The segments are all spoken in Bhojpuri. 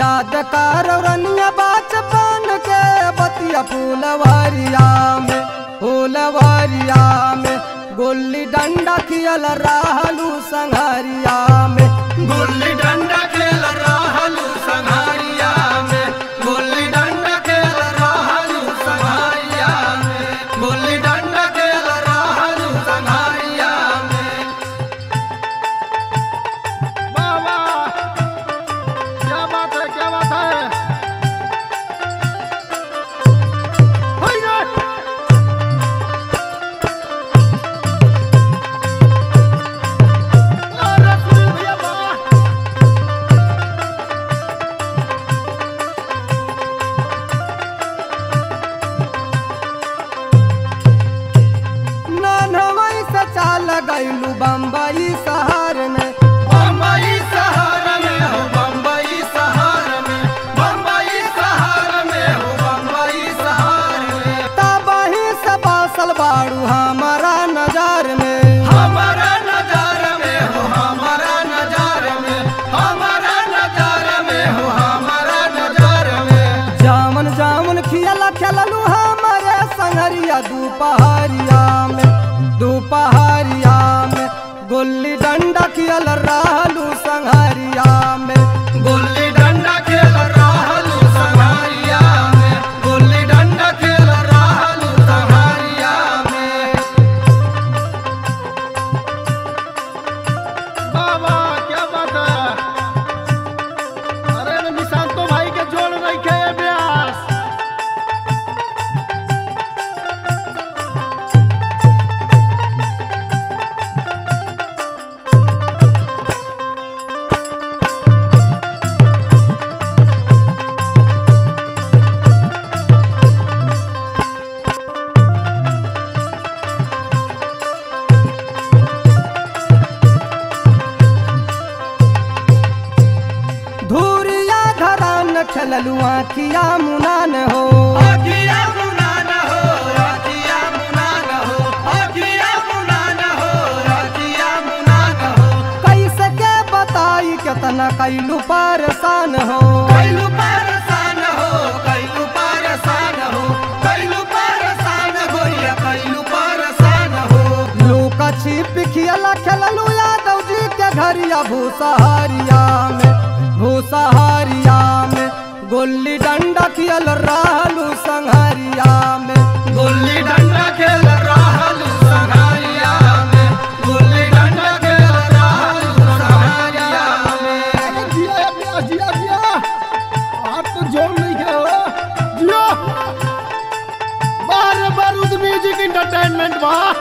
याद कर रनिया बचपन के बतिया फूलवारिया में फूलवारिया में गुल्ली डंडा खियल रहलू संघरिया में गुल्ली डंडा खेल रहलू संघारिया में गुल्ली डंडा खेल रहलू संघारिया में गुल्ली डंडा खेल रहलू संघारिया में वाह वाह क्या बात है क्या बात है होई रे! अरे सुनील भैया वाह! ननवई से चाल गईलू बम्बई शहर में बम्बई शहर में हो बम्बई शहर में बम्बई शहर में हो बम्बई शहर में तबही से बासल बाड़ू हमारा नजर में हमारा नजार में हो हमारा नजार में हमारा नजार में हो हमारा नजार में जामन जामन खियला खेललू हमारे संगरिया दोपहरिया में दोपहरिया में गुल्ली डंडा खियल रहलू संगरिया में गुल्ली डंडा खेल रहलू संघारिया में गुल्ली डंडा खेल रहलू संघारिया में वाह वाह क्या बात है अरे निशांतो भाई के जोड़ रखे ये ब्यास धूरिया घरान खेललू आखिया मुनान हो अखिया मुनान हो अखिया मुनान हो अखिया मुनान हो अखिया मुनान हो कैसे के बताई केतना कैलू परेशान हो कैलू परेशान हो कैलू परेशान हो कैलू परेशान गोरिया कैलू परेशान हो लूका छिप खियला खेललू यादव जी के घरिया भूसहारिया में भूसहारिया में गुल्ली डंडा खियल रहलू संघरिया में गुल्ली डंडा खेल रहलू संघारिया में गुल्ली डंडा खेल रहलू संघारिया में अरे जिया ये ब्यास जिया जिया आप तो जोड़ नहीं गए हो जिया बार बारूद म्यूजिक इंटरटेनमेंट वाह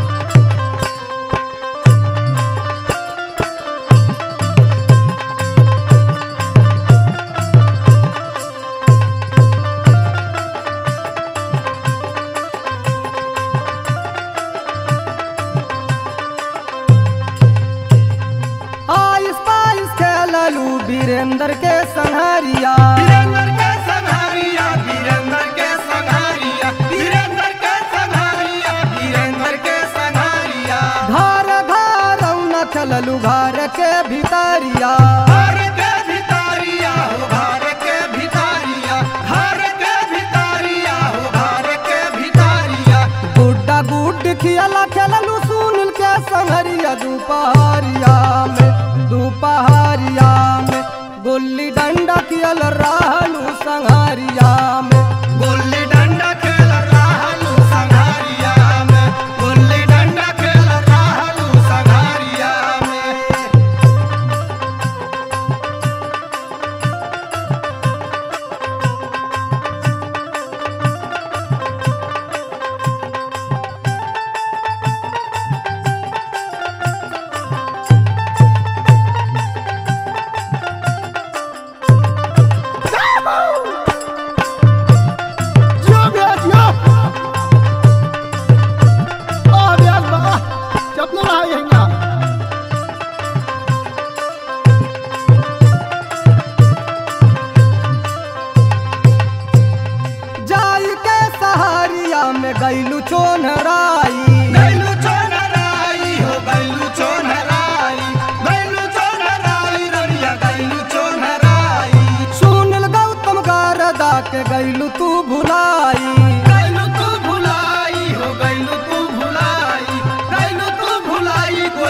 आइस पाइस खेललू वीरेंद्र के संघरिया वीरेंद्र के संघारिया वीरेंद्र के संघारिया वीरेंद्र के संघारिया वीरेंद्र के संघारिया घर घर न खेललू घर के भीतरिया घर के भितारिया हो घर के भितारिया घर के भितारिया हो घर के भितारिया गुड्डा गुड खियला खेललू सुनील के संघरिया दोपहरिया में दोपहरिया में गुल्ली डंडा खियल रहलू संघरिया में गुल्ली डंडा खेल रहलू संघारिया में गुल्ली डंडा खेल रहलू संघारिया में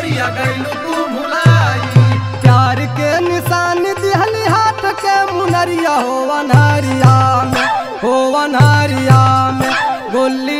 गोरिया गैलू तू भुलाई प्यार के निशान दिहली हाथ के मुनरिया हो अनहरिया में हो अनहरिया में गोली